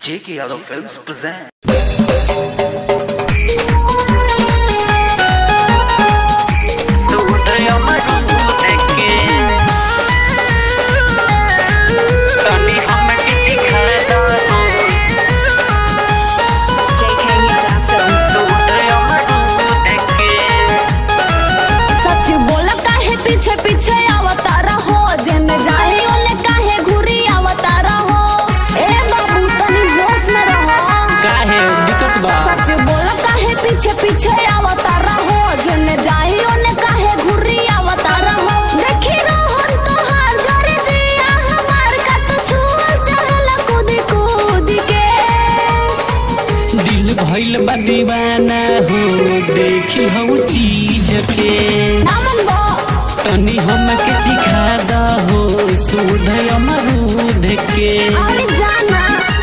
J.K. Yadav Films present. सच बोल काहे पीछे पीछे आवता रहो जन जाए ओले काहे घुरी आवता रहो ए बाबू तनी होश में रहो काहे दिक्कत बा सच बोल काहे पीछे पीछे आवता रहो जन जाए ओले काहे घुरी आवता रहो देखी रोहन तोहार जोरे जिया हमार का तू छुआ चहल कूद कूद के दिल भइल बा दीवाना हो देखी हऊ चीज के नामन बो तनी हमके चिखा दहो सुध अमरूद के अरे जाना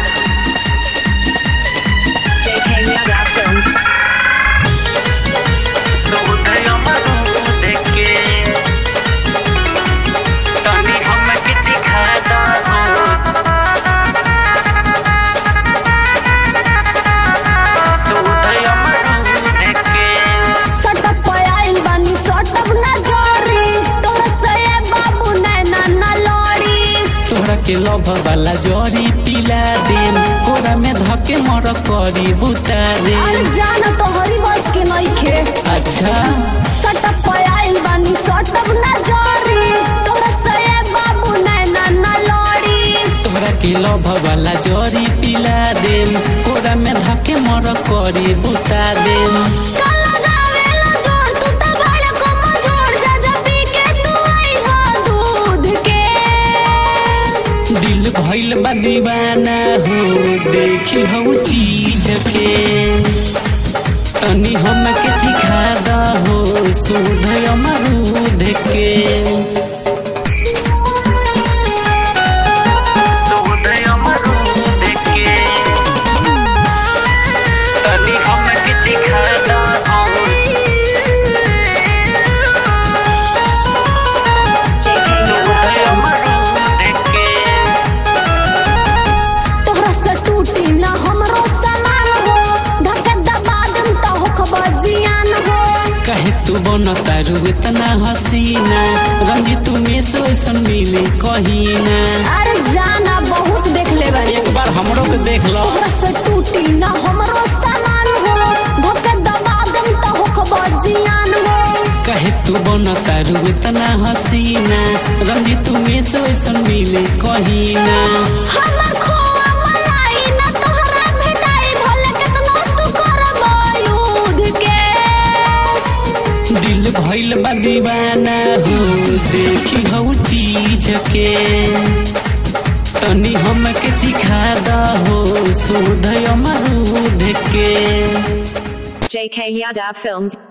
सटक पयाइल बानी सटक ना जोरी तोर से बाबू नैना ना लड़ी तोहरा के लभ वाला जरी पिला देम कोरा में धके मर करी बुता अरे देम जान तोहरी बस के नइखे अच्छा सटक पयाइल बानी सटक ना जोरी तोर से बाबू नैना ना लड़ी तोहरा के लभ वाला जरी पिला देम कोरा में धके मर करी बुता देम काला गावेला जोर तू त बड़ को मझोड़ जा जा पी के तू आई हो दूध के दिल भइल बा दीवाना हो देखी हऊ चीज के तनी हमके चिखा दहो सुध अमरूद के तोहरा से टूटी ना हमरो सामान हो धक्का दबा दम त हो खबर जियान हो कहे तू बन तारू इतना हसीना रंगी तू में से वैसन मिले कहीना अरे जाना बहुत देख ले बानी एक बार हमरो के देख लो तोहरा से टूटी ना हमरो सामान हो धक्का दबा दम त हो खबर जियान हो कहे तू बन तारू इतना हसीना रंगी तू में से वैसन मिले कहीना हमर खोआ मलाई ना तोहरा भेटाई भले केतनो तू करबो युद्ध के दिल भइल बा दीवाना हो देखी हऊ चीज के तनी हमके चिखा दहो सुध अमरूद के JK Yadav Films